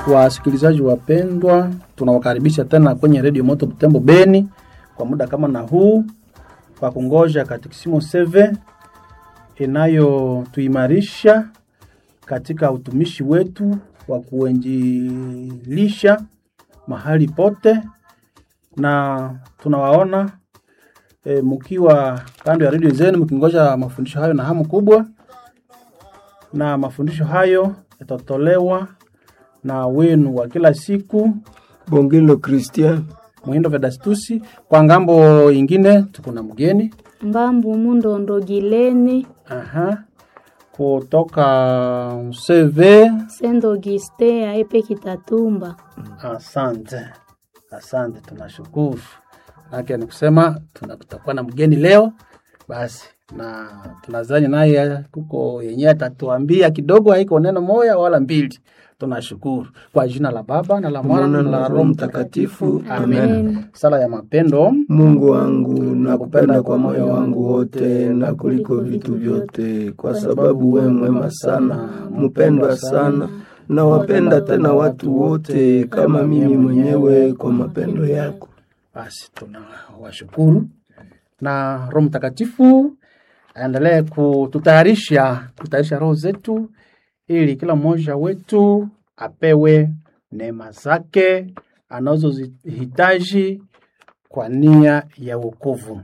Wasikilizaji wapendwa, tunawakaribisha tena kwenye redio Moto Butembo Beni kwa muda kama na huu kwa kungoja katekisimo seve inayotuimarisha katika utumishi wetu wa kuenjilisha mahali pote, na tunawaona e, mkiwa kando ya redio zenu mkingoja mafundisho hayo na hamu kubwa, na mafundisho hayo yatatolewa na wenu wa kila siku Bongelo Christian Muhindo Vedastusi. Kwa ngambo ingine tuko na mgeni Mbambu Mundondogileni aha, kutoka CV. Saint Augustin aepe Kitatumba. Asante, asante, tunashukuru. Nake ni kusema tuna- tutakuwa na mgeni leo basi, na tunazani naye kuko yenyewe atatuambia kidogo, haiko neno moya wala mbili. Tunashukuru kwa jina la Baba na la Mwana na la Roho Mtakatifu, amen. Amen. Sala ya mapendo. Mungu wangu, nakupenda kwa moyo wangu wote na kuliko vitu vyote, kwa sababu we mwema sana, mpendwa sana, na wapenda tena watu wote kama mimi mwenyewe kwa mapendo yako. Basi tunawashukuru na Roho Mtakatifu aendelee kututayarisha kutayarisha roho zetu, ili kila mmoja wetu apewe neema zake anazozihitaji kwa nia ya wokovu.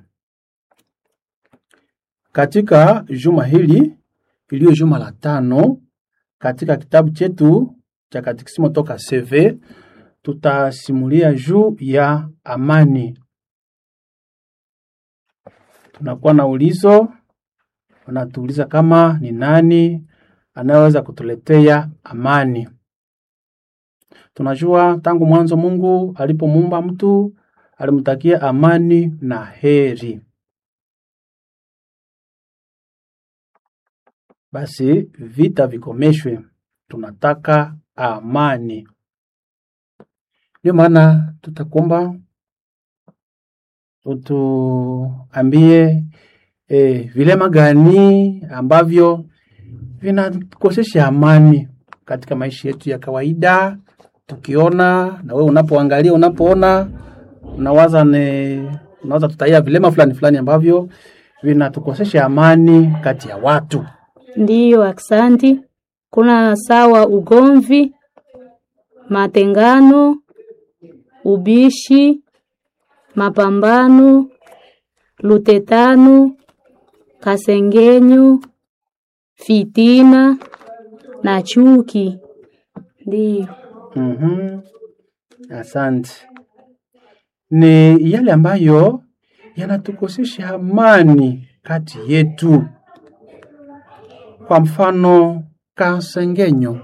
Katika juma hili iliyo juma la tano katika kitabu chetu cha katekisimo toka CV tutasimulia juu ya amani. Tunakuwa na ulizo, wanatuuliza kama ni nani anayeweza kutuletea amani. Tunajua tangu mwanzo Mungu alipomuumba mtu alimtakia amani na heri. Basi vita vikomeshwe, tunataka amani. Ndio maana tutakuomba utuambie eh, vilema gani ambavyo vinakosesha amani katika maisha yetu ya kawaida, tukiona na wewe unapoangalia, unapoona, unawaza ne, unaweza tutaia vilema fulani fulani ambavyo vinatukosesha amani kati ya watu. Ndiyo, aksanti. Kuna sawa ugomvi, matengano, ubishi, mapambano, lutetano, kasengenyo, fitina na chuki. Ndiyo. Mhm. Asante. Ni yale ambayo yanatukosesha amani kati yetu. Kwa mfano, kasengenyo.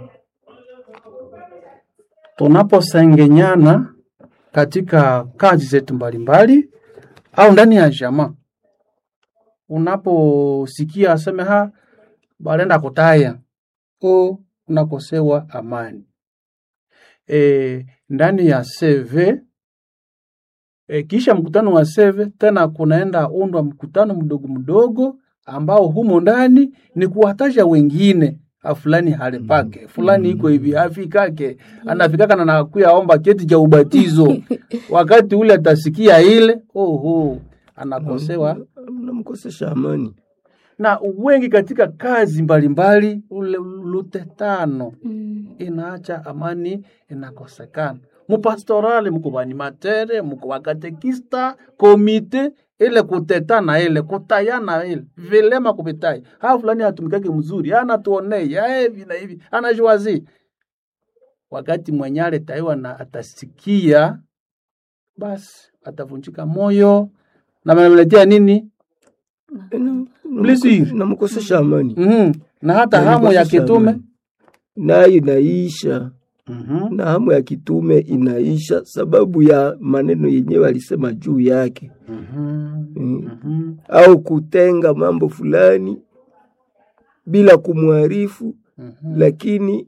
Tunaposengenyana katika kazi zetu mbalimbali au ndani ya jamaa, unaposikia aseme ha balenda kutaya o unakosewa amani e, ndani ya CV e, kisha mkutano wa CV tena kunaenda undwa mkutano mdogo mdogo ambao humo ndani ni kuwataja wengine "Ah, fulani hale pake fulani iko hivi afikake anafikaka na nakuya omba cheti cha ubatizo wakati ule atasikia ile oho anakosewa Namkosesha amani. na wengi katika kazi mbalimbali ule lutetano Mm. inaacha amani inakosekana. Mupastorali mko banimatere mko wakatekista komite ile kutetana ile kutayana ile vilema kupitai ha fulani hatumikake mzuri ana tuonei ya hivi na hivi anajuazi wakati mwenyale taiwa na atasikia basi atavunjika moyo na manamletea nini Blessing. Namkosesha amani. mm na hata hamu ya Namkosesha kitume amani. nayo inaisha mm na hamu ya kitume inaisha sababu ya maneno yenyewe alisema juu yake mm. au kutenga mambo fulani bila kumwarifu lakini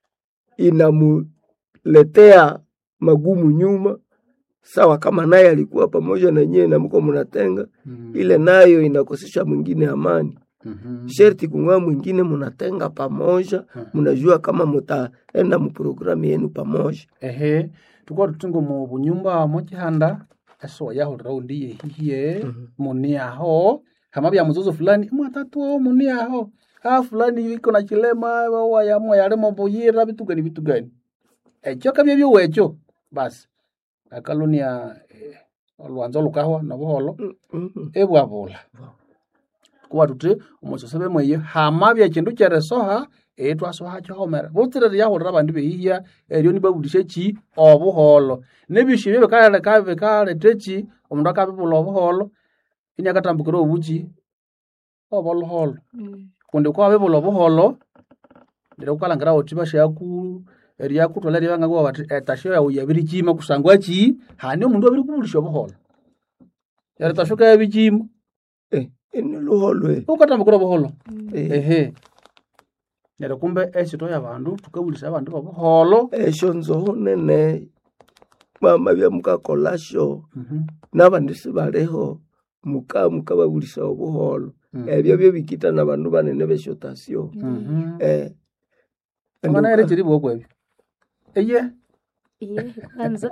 inamuletea magumu nyuma sawa kama naye alikuwa pamoja na nyie na mko mnatenga ile nayo inakosesha mwingine amani Mhm. sherti kung'aa mwingine munatenga pamoja munajua kama mutaenda muprogramu yenu pamoja ehe tukuwa tutingo mu bunyumba mochihanda eso yahulira undi yehihiye muni aho hama bya muzozo fulani mwatatu ao muni aho ha fulani iko na chilema wayamwa yalimo buyira bitu gani bitu gani ekyo kabye byowecho basi akalunia eh, olwanza olukahwa nobuholo Mhm. ebwabula kuba tuti omusosebe mweyo hama bya kindu kyeresoha ee twasoha kyahomera butsirere yahulira abandi behihya eryo nibabulisha ki obuholo nebishu ebyo bikaleka bikaleta eki omundu akabibula obuholo inyakatambukira obuki oboluholo kundi kwa bibula obuholo ndire kukalangira uti bashaku eryakutwala ryabangagwa bati etasho yawu yabirikima kusangwa ki hani omundu abiri kubulisha obuholo eretashoka yabikima Eh, ini luholwe ukatambukira obuholo Eh, ehe neryo kumbe esito yabandu tukabulisa abandu bobuholo esho nzoho nene mama bya mukakolasho Mhm. n'abandi sibaleho muka mukababulisa obuholo Mm. ebyo byo bikita n'abandu banene beshotasyo Mhm. eh Amana yere chiri bwoko ebyo eye Iye, kwanza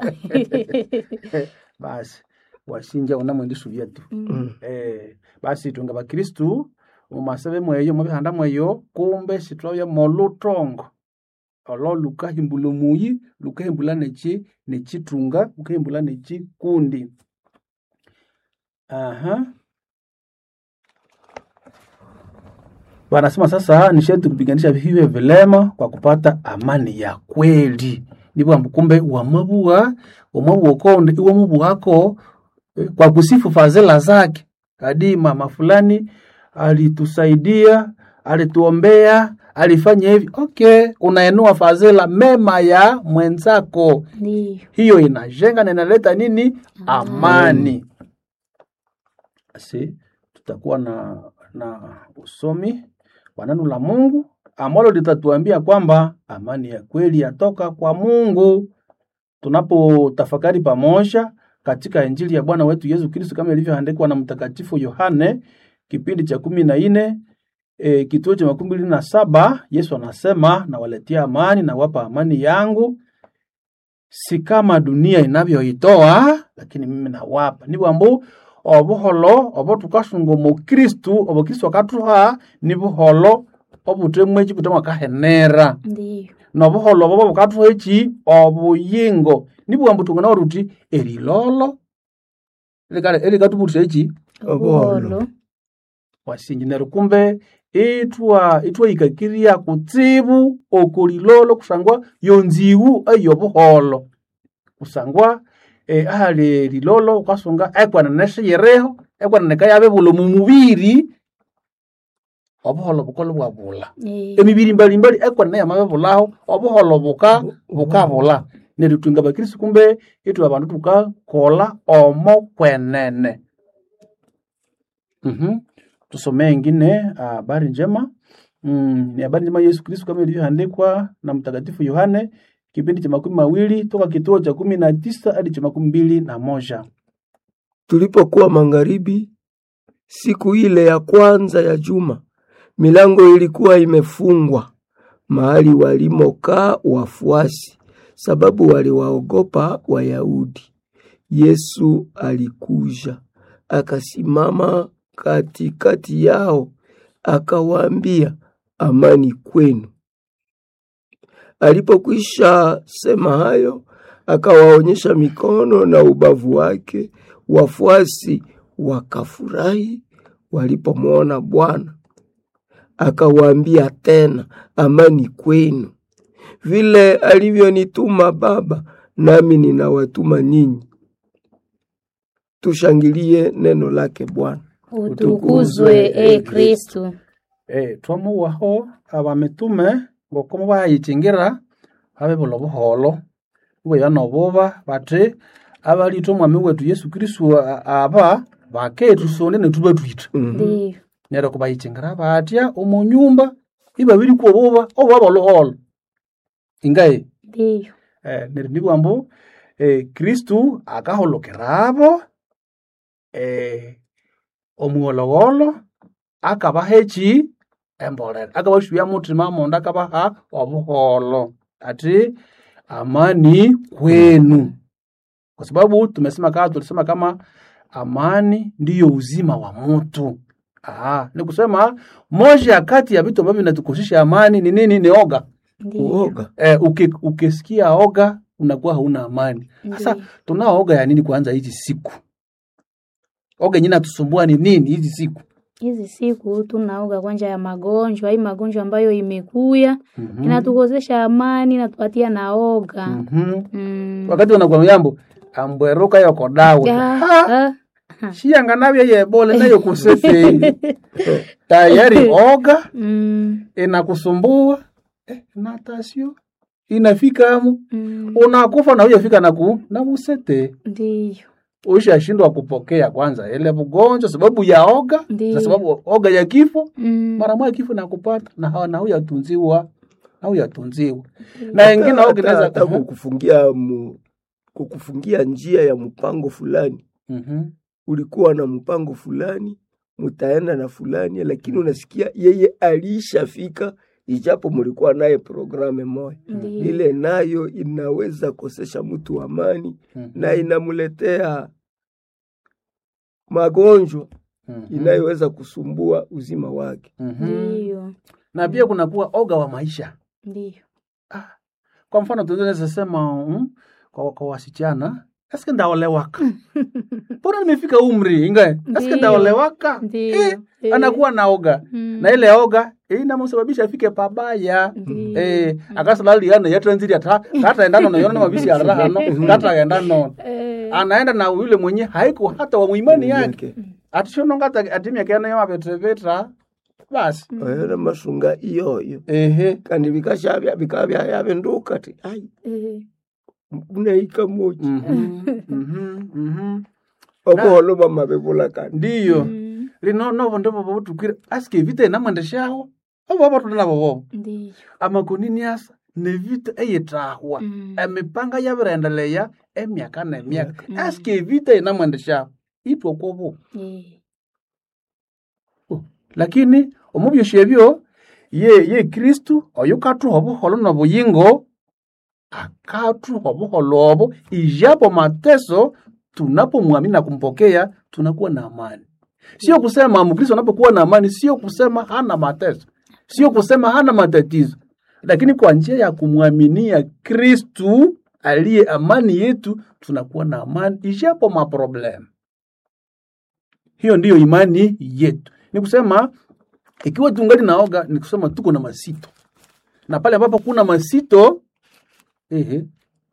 basi washinja unamwendi subia tu Mm. eh basi tunga bakristu mumasebe mweyo mubihanda mweyo kumbe sitwabya molutongo olo lukahimbula omuyi lukahimbula neki nekitunga lukahimbula nekikundi aha wanasema sasa ni sharti kupiganisha hivyo vilema kwa kupata amani ya kweli ndivyo ambu kumbe wamabua wamabua ukonde iwamubuako eh, kwa kusifu fadhila zake hadi mama fulani alitusaidia alituombea alifanya hivi okay unaenua fadhila mema ya mwenzako ndiyo hiyo inajenga na inaleta nini amani basi tutakuwa na na usomi wa neno la mungu ambalo litatuambia kwamba amani ya kweli yatoka kwa mungu tunapotafakari pamoja katika injili ya bwana wetu yesu kristo kama ilivyoandikwa na mtakatifu yohane kipindi cha kumi na nne e, kituo cha makumi mbili na saba yesu anasema nawaletea amani nawapa amani yangu si kama dunia inavyoitoa lakini mimi nawapa ni bwambu obuholo obo tukasunga omu kristu obo kristu akatuha ni buholo obutemwa eki butemwa kahenera ndiyo nobuholo obo bukatuha eki obuyingo ni bwambu tungana waruti erilolo likale elikatubulisa eki Obuholo. wasinji neryo kumbe itwa itwahikakiria kutsibu okulilolo kusangwa yonziwu eyobuholo kusangwa eh, ahali lilolo ukasunga ekwanene siyireho ekwanene kayabebula omu mubiri obuholo bukola bwabula Eh, emibiri mbalimbali ekwanene yamabebulaho obuholo buka bukabula neryo twinga bakristu kumbe itwe abandu tukakola omo kwenene Mhm. tusomee ingine habari njema mm, ni habari njema ya Yesu Kristo kama ilivyoandikwa na mtakatifu Yohane kipindi cha makumi mawili toka kituo cha kumi na tisa hadi cha makumi mbili na moja. Tulipokuwa magharibi siku ile ya kwanza ya juma, milango ilikuwa imefungwa mahali walimokaa wafuasi, sababu waliwaogopa Wayahudi. Yesu alikuja akasimama katikati yao, akawaambia, amani kwenu. Alipokwisha sema hayo, akawaonyesha mikono na ubavu wake. Wafuasi wakafurahi walipomwona Bwana. Akawaambia tena, amani kwenu. Vile alivyonituma Baba, nami ninawatuma ninyi. Tushangilie neno lake Bwana. utukuzwe e kristu Eh, twamuwaho abamitume ngokomo bayikingira abebula obuholo ibwaya nobuba bati abalitwa omwami wetu Yesu Kristo a- aba baketusonde netubatwita Mhm. ndiyo neryo kubayikingira batya omu nyumba ibabiri kwobuba obwaba oluholo ingaye ndiyo eh, neryo nibwa mbu eh, kristu akaholokera abo eh, omuwolowolo akabaha eki embolera akabasubya muthima mondo akabaha obuholo ati amani kwenu kwa sababu tumesema kama tulisema kama amani ndiyo uzima wa mtu Aha, ni kusema moja kati ya vitu ambavyo vinatukosesha amani ni nini? Ni oga. Ndiyo. Uoga. Eh, uki, ukisikia oga unakuwa hauna amani. Sasa Ndiyo. tunao oga ya nini kwanza hizi siku? Oga yenyewe natusumbua ni nini hizi siku? Hizi siku tunaoga kwanja ya magonjwa, hii magonjwa ambayo imekuya Mhm. inatukosesha amani, inatupatia na oga. Mhm. Mm. Wakati unakuwa yambo ambweruka yoko dawe. Ah, Ha, ah. shiyanga nabyo yebole nayo kusese. Tayari oga Mm. inakusumbua eh, natasio inafikamo Mm. unakufa na hujafika na ku na musete Ndiyo. ushashindwa kupokea kwanza ile ugonjwa sababu ya oga Ndiyo. na sababu oga ya kifo Mm. mara moja kifo nakupata na hawa na huyatunziwa na huyatunziwa na wengine oga hata, inaweza hata kukufungia mu, kukufungia njia ya mpango fulani Mhm. ulikuwa na mpango fulani mutaenda na fulani lakini unasikia yeye alishafika ijapo mulikuwa naye programe moja Ndiyo. ile nayo inaweza kosesha mtu amani Mhm. na inamuletea magonjwa Mhm. inayoweza kusumbua uzima wake. Mhm. Ndiyo. na pia kunakuwa oga wa maisha Ndiyo. kwa mfano tunaweza sema mm, kwa, kwa wasichana eske ndaolewaka mbona nimefika umri inga eske Ndiyo. ndaolewaka Ndiyo. eh, Eh. anakuwa na oga Mm. na ile oga eh, inamsababisha afike pabaya Ndiyo. eh akasalaliana yatranziri ata kataendana na yona mabisi ya rahano kataenda no Eh. anaenda na yule mwenye haiko hata wa muimani yake Yake. atishononga atimia kena yo mapetreveta basi Oyera masunga iyoyo ehe kandi bikashabya bikaba byayabenduka ti ai Eh. unaika moji Mhm, mhm, mhm. obuholo bamabebula kandi ndiyo Mm. lino novo ndovo vovutukire asike vita inamwendeshaho ovo vatona navo vovo Ndiyo. amakonini asa nevita eyitahwa Mm. emipanga yavirendeleya emyaka nemyaka asike vita inamwendeshaho itwa kwovo Eh. lakini omubyosi ebyo ye ye kristu oyo kathuha obuholo nobuyingo akathuha obuholo obo ijapo mateso tunapomwamini na kumpokea tunakuwa na amani sio kusema mkristo anapokuwa na amani sio kusema hana mateso sio kusema hana matatizo lakini kwa njia ya kumwaminia kristu aliye amani yetu tunakuwa na amani ijapo maproblemu hiyo ndiyo imani yetu ni kusema ikiwa tungali naoga ni kusema tuko na masito na pale ambapo kuna masito ehe,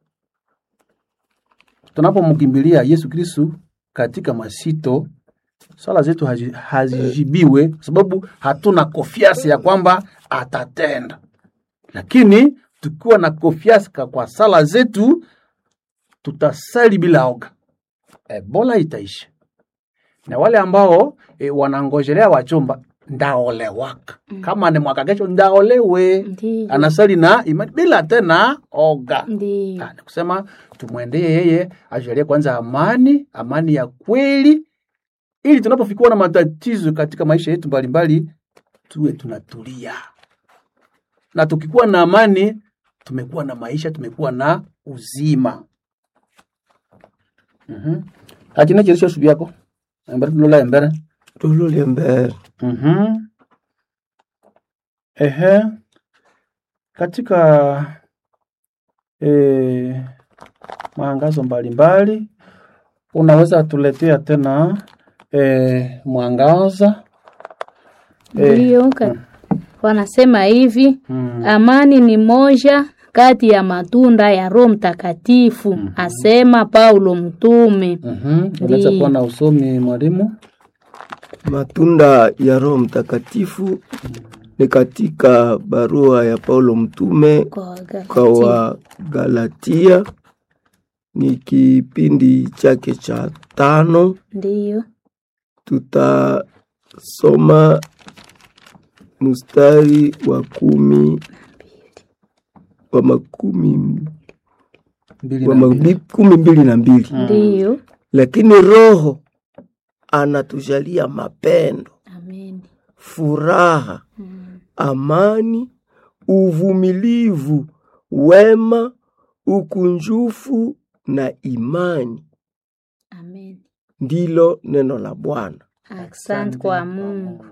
tunapomkimbilia yesu kristu katika masito swala zetu hazi- hazijibiwe kwa sababu hatuna kofiasi ya kwamba atatenda lakini tukiwa na kofiasi ka- kwa sala zetu tutasali bila oga ebola itaisha na wale ambao e, wanangojelea wachumba ndaolewaka kama ni mwaka kesho ndaolewe Ndiyo. anasali na imani bila tena oga Ndiyo. Ah, ni kusema tumwendee yeye ajalie kwanza amani amani ya kweli ili tunapofikiwa na matatizo katika maisha yetu mbalimbali tuwe tunatulia na tukikuwa na amani tumekuwa na maisha tumekuwa na uzima mm-hmm. akina chirisho subi yako embere tulola embere tulule mbere Mhm. Ehe. Katika eh, maangazo mbalimbali unaweza tuletea tena eh, mwangaza Eh, Ndiyo. ka- Wanasema hivi mm, amani ni moja kati ya matunda ya Roho Mtakatifu, asema Paulo mtume. mhm. Unaweza Ndiyo. kuwa na usomi mwalimu. matunda ya Roho Mtakatifu ni katika barua ya Paulo mtume Kwa Wagalatia. kwa Wagalatia, ni kipindi chake cha tano. Ndiyo. Tutasoma mstari wa kumi wa makumi Mbili wa na mbili. mabi- kumi mbili na mbili Ndiyo. lakini Roho anatujalia mapendo, Amen. furaha, amani, uvumilivu, wema, ukunjufu na imani. Amen. Ndilo neno la Bwana. Asante kwa Mungu.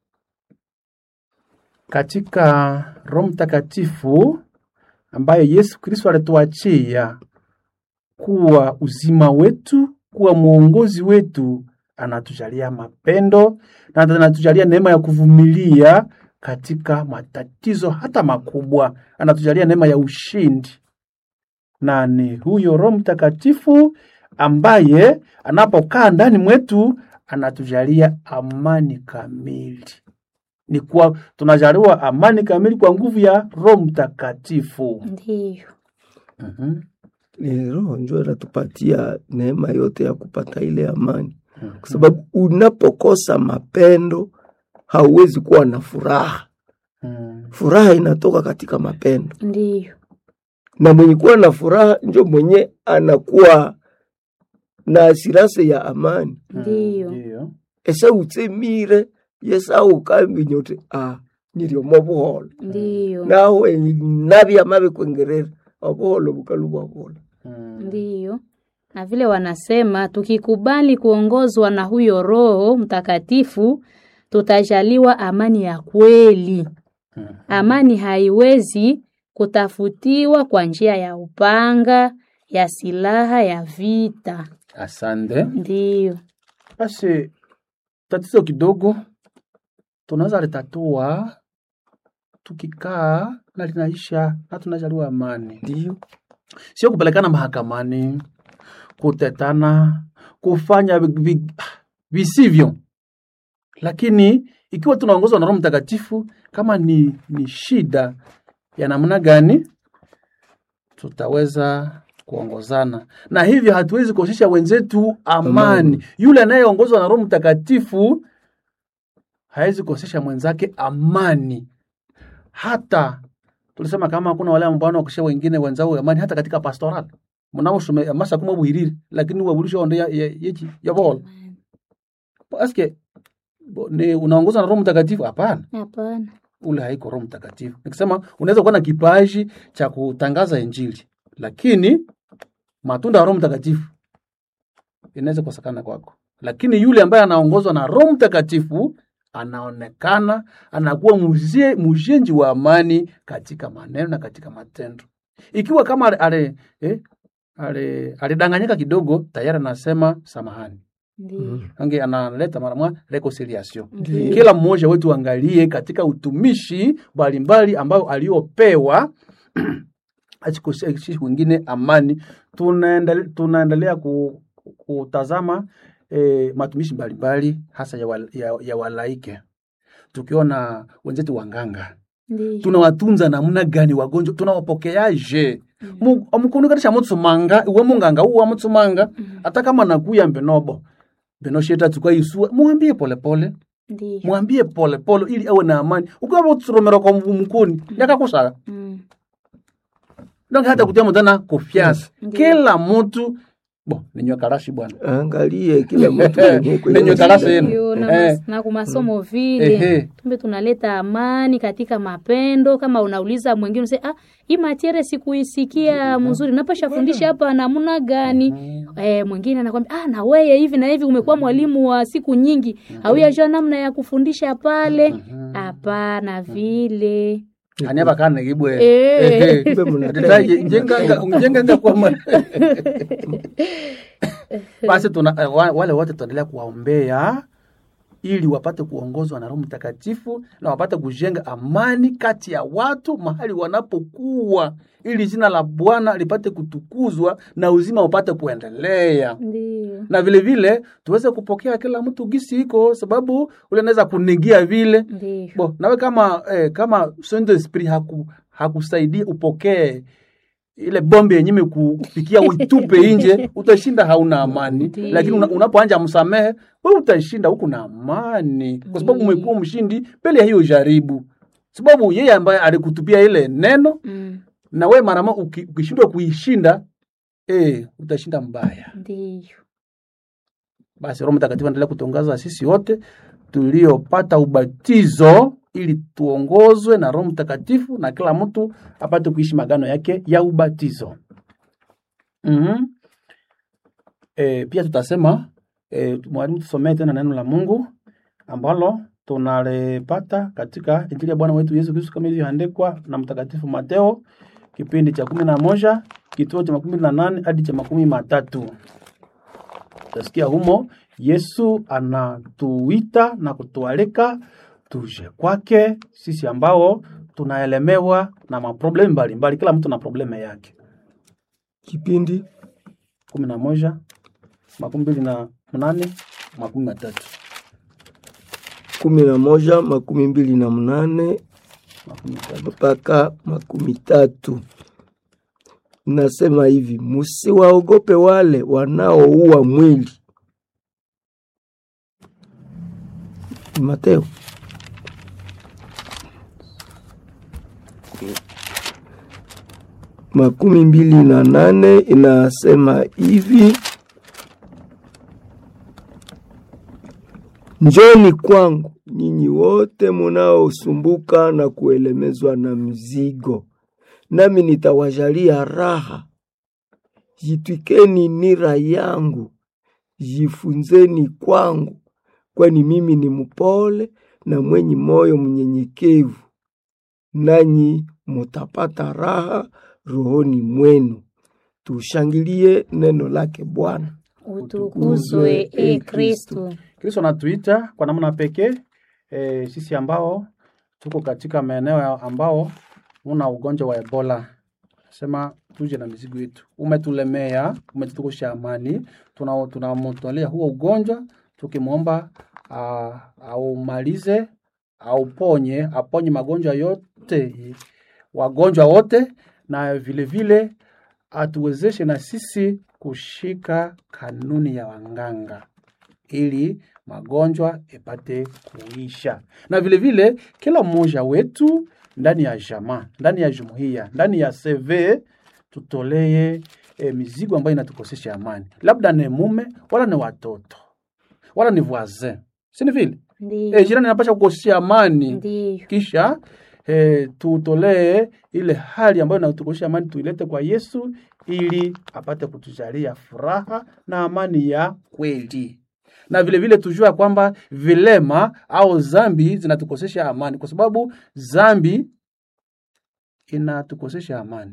Katika Roho Mtakatifu ambayo Yesu Kristo alituachia kuwa uzima wetu, kuwa mwongozi wetu, anatujalia mapendo na anatujalia neema ya kuvumilia katika matatizo hata makubwa, anatujalia neema ya ushindi. Na ni huyo Roho Mtakatifu ambaye anapokaa ndani mwetu anatujalia amani kamili. Ni kwa tunajaliwa amani kamili kwa nguvu ya Roho Mtakatifu. Ndiyo. Mhm. Ni Roho njo inatupatia neema yote ya kupata ile amani, kwa sababu unapokosa mapendo hauwezi kuwa na furaha. Mm. Furaha inatoka katika mapendo, Ndiyo. na mwenye kuwa na furaha njo mwenye anakuwa na asirase ya amani Ndiyo. Ndiyo. ese utsemire yesau ukambi nyote a nyiriomo buholo Ndiyo. nawe nabya mabe kwengerera obuholo bukalu bwabola Mm. Ndiyo. Na vile wanasema tukikubali kuongozwa na huyo Roho Mtakatifu tutajaliwa amani ya kweli. Mm. Amani haiwezi kutafutiwa kwa njia ya upanga, ya silaha, ya vita. Asante. Ndiyo. Basi tatizo kidogo tunaweza litatua tukikaa na linaisha na tunajaliwa amani, ndio sio kupelekana mahakamani, kutetana, kufanya vi- vi- visivyo. Lakini ikiwa tunaongozwa na Roho Mtakatifu, kama ni, ni shida ya namna gani, tutaweza kuongozana na hivyo hatuwezi kuonyesha wenzetu amani. Amani. Yule anayeongozwa na Roho Mtakatifu hawezi kuonyesha mwenzake amani. Hata tulisema kama kuna wale ambao wanaokesha wengine wenzao amani, hata katika pastoral mnaoshume masa kuma buhiriri lakini wabulisha onde ya ya yechi ya bol aske bo- ni unaongozwa na Roho Mtakatifu? Hapana, Hapana. ule haiko Roho Mtakatifu. Nikisema unaweza kuwa na kipaji cha kutangaza Injili, lakini matunda ya Roho Mtakatifu inaweza kukosekana kwako. Lakini yule ambaye anaongozwa na Roho Mtakatifu anaonekana anakuwa muzie- mujenzi wa amani katika maneno na katika matendo. Ikiwa kama ale, ale, eh, ale, alidanganyika kidogo, tayari anasema samahani, Ndiyo. ange analeta mara moja reconciliation Ndiyo. kila mmoja wetu angalie katika utumishi mbalimbali ambao aliopewa achikoseshe wengine amani. Tunaendele- Tunaendelea ku, kutazama eh, matumishi mbalimbali hasa ya, wal, ya, ya walaike, tukiona wenzetu wanganga Ndiyo. tunawatunza namna gani wagonjwa, tunawapokeaje? omukundukatisha mutsumanga iwe munganga uwa mutsumanga hata kama nakuya mbenobo mbenosheta tukaisua mwambie polepole Ndiyo. mwambie polepole ili awe na amani ukiwa utsuromera kwa mkuni yakakusaka Mm. donc hata kutia mutana kofyasi Ndiyo. kila mutu bo ninywe karashi bwana angalie kila mtu mwenye kwenye Nenye shida. karasi yenu. Ndiyo, na, Eh. mas, na kumasomo vile Ehe. tumbe tunaleta amani katika mapendo. Kama unauliza mwingine unasema ah, hii matiere sikuisikia mzuri, napasha fundisha hapa namna gani? Eh, mwingine anakwambia ah, na wewe hivi na hivi umekuwa mwalimu wa siku nyingi, hauyajua namna ya kufundisha pale. Hapana vile ani abakane gibwe Eh. Ehe. Kumbe mna- Ndetaje, njenganga njenganga kwa ma- basi tuna eh, wa- wale wote tunaendelea kuwaombea ili wapate kuongozwa na Roho Mtakatifu na wapate kujenga amani kati ya watu mahali wanapokuwa, ili jina la Bwana lipate kutukuzwa na uzima upate kuendelea ndio na vile vile tuweze kupokea kila mtu gisi iko, sababu ule anaweza kunigia vile ndio bo nawe kama eh, kama Saint Esprit haku hakusaidia upokee ile bombe yenye imekufikia uitupe nje, utashinda hauna amani. Ndiyo. Lakini una, unapoanja msamehe, wewe utashinda huku na amani, kwa sababu Ndiyo. umekuwa mshindi mbele ya hiyo jaribu, sababu yeye ambaye alikutupia ile neno mm, na wewe mara moja uki- ukishindwa kuishinda eh, utashinda mbaya. ndio Basi Roho Mtakatifu endelea kutongaza sisi wote tuliopata ubatizo ili tuongozwe na Roho Mtakatifu na kila mtu apate kuishi magano yake ya ubatizo. mm E, pia tutasema e, mwalimu tusomee tena neno la Mungu ambalo tunalipata katika Injili ya Bwana wetu Yesu Kristo kama ilivyoandikwa na Mtakatifu Mateo kipindi cha kumi na moja kituo cha makumi na nane hadi cha makumi matatu. Utasikia humo Yesu anatuita na kutualika tuje kwake sisi ambao tunaelemewa na maproblemu mbalimbali. Kila mtu na probleme yake. Kipindi kumi na moja makumi mbili na mnane makumi matatu kumi na moja makumi mbili na mnane makumi matatu. mpaka makumi tatu nasema hivi, musiwaogope wale wanaoua mwili. Mateo makumi mbili na nane inasema hivi, njoni kwangu nyinyi wote munaosumbuka na kuelemezwa na mzigo, nami nitawajalia raha. Jitwikeni nira yangu, jifunzeni kwangu, kwani mimi ni mpole na mwenye moyo mnyenyekevu, nanyi mutapata raha rohoni mwenu. Tushangilie neno lake Bwana. Utukuzwe e Kristo. Kristo anatuita kwa namna pekee e, sisi ambao tuko katika maeneo ya- ambao una ugonjwa wa Ebola, sema tuje na mizigo yetu. Umetulemea, umetutukosha amani, tuna tunamtolea huo ugonjwa tukimwomba ah, aumalize, auponye, aponye magonjwa yote, wagonjwa wote, na vile vile atuwezeshe na sisi kushika kanuni ya wanganga ili magonjwa ipate kuisha, na vile vile kila mmoja wetu ndani ya jamaa, ndani ya jumuiya, ndani ya CV tutolee e, mizigo ambayo inatukosesha amani, labda ni mume wala ni watoto wala ni voisin, si ni vile Ndiyo. e, jirani anapasha kukosesha amani Ndiyo. kisha eh, tutolee ile hali ambayo inatukosha amani, tuilete kwa Yesu ili apate kutujalia furaha na amani ya kweli, na vile vile tujua kwamba vilema au zambi zinatukosesha amani, kwa sababu zambi inatukosesha amani.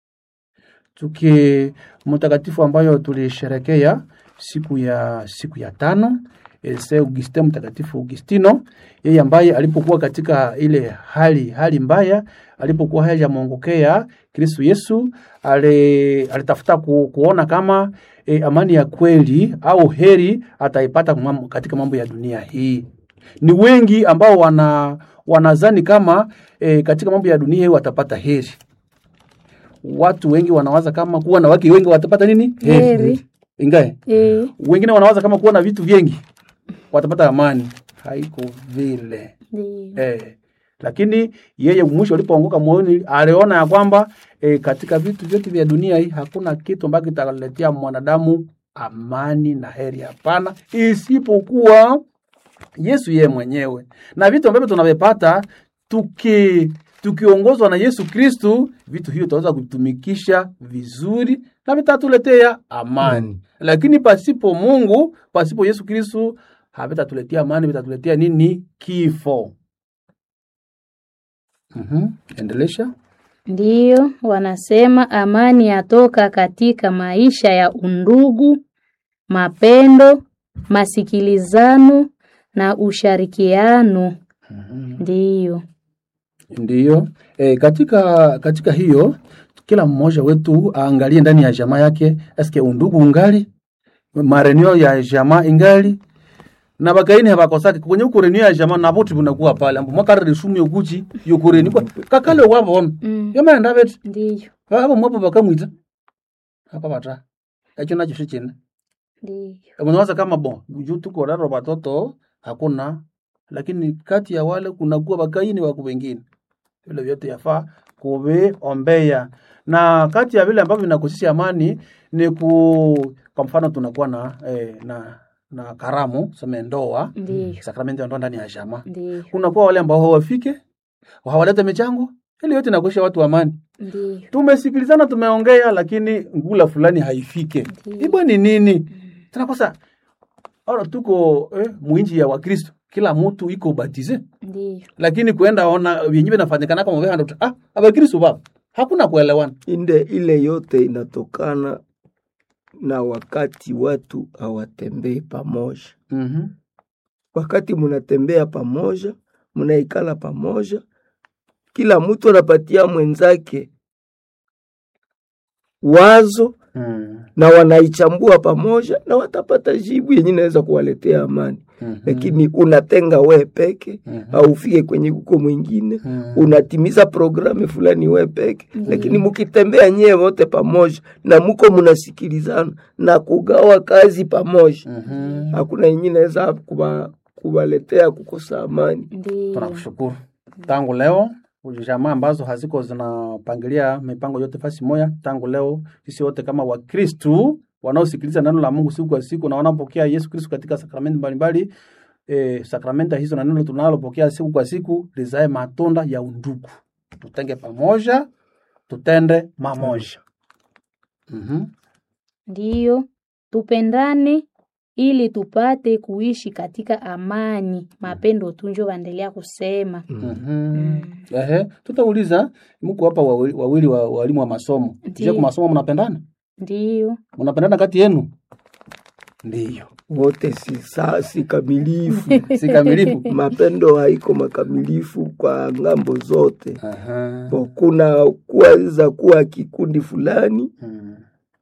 Tuki mtakatifu ambayo tulisherekea siku ya siku ya tano eh, Saint Augustin, mtakatifu Augustino, yeye ambaye alipokuwa katika ile hali hali mbaya, alipokuwa hajamwongokea Kristo Yesu, ali, alitafuta ku, kuona kama e, amani ya kweli au heri ataipata mam- katika mambo ya dunia hii. Ni wengi ambao wana wanazani kama e, katika mambo ya dunia hii watapata heri. Watu wengi wanawaza kama kuwa na wake wengi watapata nini? Heri. Ingae Eh, wengine wanawaza kama kuwa na vitu vingi watapata amani. Haiko vile ndiyo. eh. Lakini yeye mwisho alipoanguka moyoni aliona ya kwamba eh, katika vitu vyote vya dunia hii hakuna kitu ambacho kitaletea mwanadamu amani na heri, hapana, isipokuwa Yesu yeye mwenyewe. Na vitu ambavyo tunavipata tuki tukiongozwa na Yesu Kristu, vitu hivyo tutaweza kutumikisha vizuri na vitatuletea amani. Mm. Lakini pasipo Mungu, pasipo Yesu Kristu, havitatuletea amani, vitatuletea nini? Kifo. Mhm, endelesha. Ndiyo, wanasema amani yatoka katika maisha ya undugu, mapendo, masikilizano na ushirikiano. Ndiyo. Ndiyo. E, katika katika hiyo kila mmoja wetu aangalie ndani ya jamaa yake, eske undugu ungali, marenio ya jamaa ingali na bakaini habakosaki kwenye uko renio ya jamaa na bote bunakuwa pale ambo mwaka reshumi yokuchi yokureni kwa kakale wabo wame Mm. yama enda beti Ndiyo. abo mwapo bakamwita hapa bata echo nacho shichine Ndiyo. unawaza kama bon juu tuko raro batoto hakuna lakini kati ya wale kuna kuwa bakaini wako wengine vile vyote yafaa kuviombeya na kati ya vile ambavyo vinakosesha amani ni ku kwa mfano tunakuwa na eh, na na karamu seme ndoa Ndiyo. sakramenti ya ndoa ndani ya jamaa Ndiyo. kunakuwa wale ambao hawafike hawalete michango ili yote inakuisha watu amani Ndiyo. tumesikilizana tumeongea lakini ngula fulani haifike Ndiyo. ibwe ni nini tunakosa ora tuko eh, mwinji ya wakristo kila mtu iko batize Ndiyo. lakini kuenda ona vyenye vinafanyikana kama vile ah abakristo baba hakuna kuelewana inde ile yote inatokana na wakati watu hawatembei pamoja. mhm Wakati munatembea pamoja, munaikala pamoja, kila mtu anapatia mwenzake wazo mm na wanaichambua pamoja na watapata jibu yenye inaweza kuwaletea amani. Mhm. Lakini unatenga we peke Mhm. au ufike kwenye kuko mwingine Mhm. unatimiza programu fulani we peke, lakini mukitembea nyewe wote pamoja na muko munasikilizana na kugawa kazi pamoja, Mhm. hakuna yenye inaweza kuba kuwaletea kukosa amani. Ndiyo. tunakushukuru tangu leo jamaa ambazo haziko zinapangilia mipango yote fasi moya tangu leo sisi wote kama wakristu wanaosikiliza neno la mungu siku kwa siku na wanaopokea yesu kristu katika sakramenti mbalimbali eh, sakramenta hizo na neno tunalopokea siku kwa siku lizae matunda ya undugu tutenge pamoja tutende mamoja mm-hmm. Ndiyo, tupendane ili tupate kuishi katika amani. Mapendo tu njo waendelea kusema. Mm-hmm. Ehe, tutauliza mko hapa wawili, wawili wa walimu wa masomo je Ndiyo. kwa masomo mnapendana Ndiyo, mnapendana kati yenu ndiyo Wote si, sa, si kamilifu si kamilifu mapendo haiko makamilifu kwa ngambo zote. Aha. Kwa Kuna kuweza kuwa kikundi fulani Mm,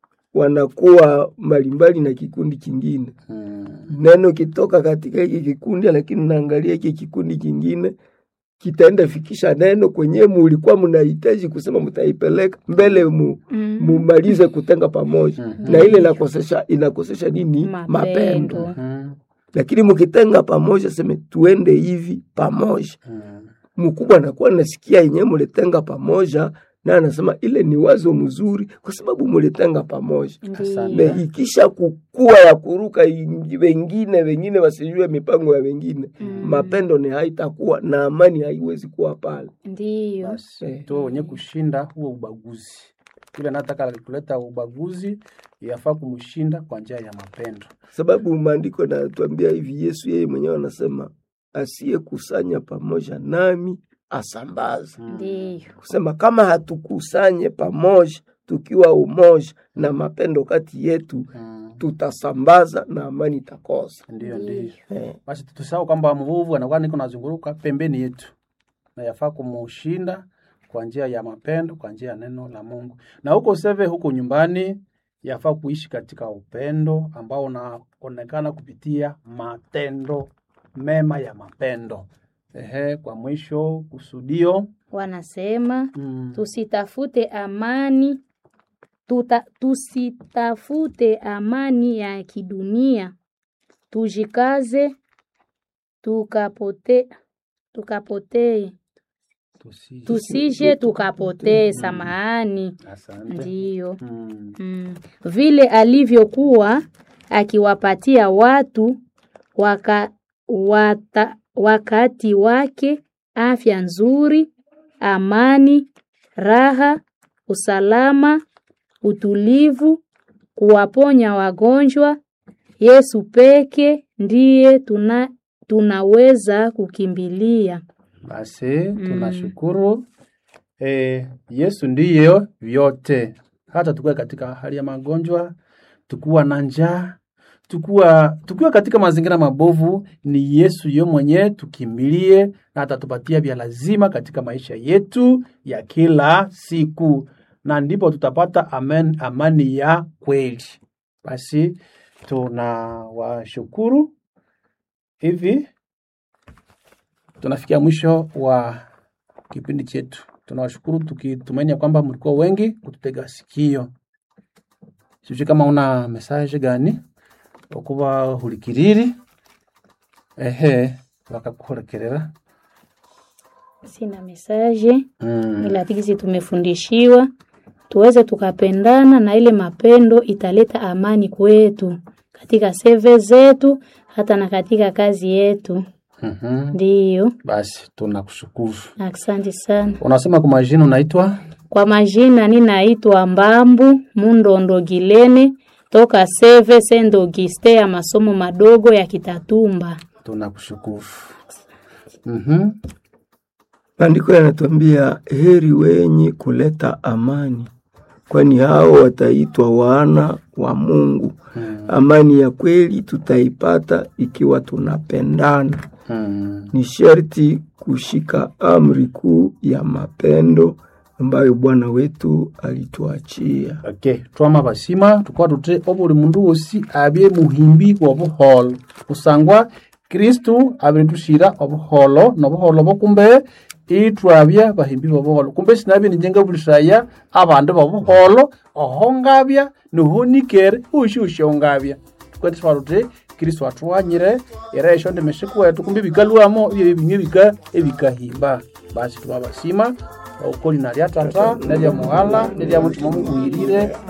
wanakuwa mbalimbali na kikundi kingine. mm, Neno kitoka katika hiki kikundi, lakini unaangalia hiki kikundi kingine kitaenda fikisha neno kwenye mulikuwa mnahitaji kusema mtaipeleka mbele mu, Mm. mumalize kutenga pamoja Mhm. na ile inakosesha inakosesha nini Mapendo. mapendo mm, lakini mkitenga pamoja seme tuende hivi pamoja mm. mkubwa anakuwa nasikia yenyewe mulitenga pamoja na anasema ile ni wazo mzuri kwa sababu mulitenga pamoja Asante. na ikisha kukua ya kuruka ingi- wengine wengine wasijue mipango ya wengine Mm. mapendo ni haitakuwa na amani haiwezi kuwa pale Ndiyo, Basi Eh. tuwe wenye kushinda huo ubaguzi. Yule anataka kuleta ubaguzi yafaa kumshinda kwa njia ya mapendo. sababu maandiko yanatuambia hivi yesu yeye mwenyewe anasema asiyekusanya pamoja nami asambaza ndiyo, kusema kama hatukusanye pamoja tukiwa umoja na mapendo kati yetu Mm, tutasambaza na amani itakosa Ndiyo, ndiyo. eh. Basi tusahau kwamba mvuvu anakuwa niko nazunguruka pembeni yetu, na yafaa kumushinda kwa njia ya mapendo, kwa njia ya neno la Mungu. Na huko seve, huko nyumbani, yafaa kuishi katika upendo ambao unaonekana kupitia matendo mema ya mapendo. Ehe, kwa mwisho kusudio wanasema mm, tusitafute amani tuta, tusitafute amani ya kidunia, tujikaze tukapote tukapotee tusi, tusije tukapotee. Samahani, asante. ndiyo. Mm, Mm. Vile alivyokuwa akiwapatia watu waka, wata, wakati wake afya nzuri, amani, raha, usalama, utulivu, kuwaponya wagonjwa. Yesu peke ndiye tuna, tunaweza kukimbilia. Basi tunashukuru eh, Yesu ndiyo vyote, hata tukiwa katika hali ya magonjwa, tukiwa na njaa, tukiwa tukiwa katika mazingira mabovu, ni Yesu yo mwenyewe tukimbilie, na atatupatia vya lazima katika maisha yetu ya kila siku, na ndipo tutapata amen, amani ya kweli. Basi tunawashukuru hivi tunafikia mwisho wa kipindi chetu. Tunawashukuru tukitumaini ya kwamba mlikuwa wengi kututega sikio. Sijui kama una message gani okuba hulikiriri ehe wakakuhorekerera Sina mesaje mm. ila tikisi tumefundishiwa tuweze tukapendana na ile mapendo italeta amani kwetu katika seve zetu hata na katika kazi yetu. Mhm. Ndiyo, Basi tunakushukuru. asante sana. Unasema kwa majina unaitwa? Kwa majina ninaitwa Mbambu Mundondo Gilene toka Seve Saint Auguste ya masomo madogo ya Kitatumba. Tunakushukuru. Mhm. Maandiko yanatuambia heri wenye kuleta amani, kwani hao wataitwa wana wa Mungu. Amani ya kweli tutaipata ikiwa tunapendana. Mm. Ni sharti kushika amri kuu ya mapendo ambayo Bwana wetu alituachia. Okay, twama basima tukwa tute obuli mundu wosi abye muhimbi wobuholo kusangwa kristu abiritushira obuholo nobuholo bokumbe itwabya bahimbi bobuholo kumbe sinabye nijenga bulishaya abandu bobuholo oho ngabya niho nikere ushi ushi ongabya tukwete twa tute kristu atwanyire era esho ndemeshe kwetu kumbe bikalwamo ebyo bimwe bika ebikahimba basi tuba basima okoli nalya tata nelya muhala nelya mutima mubuhirire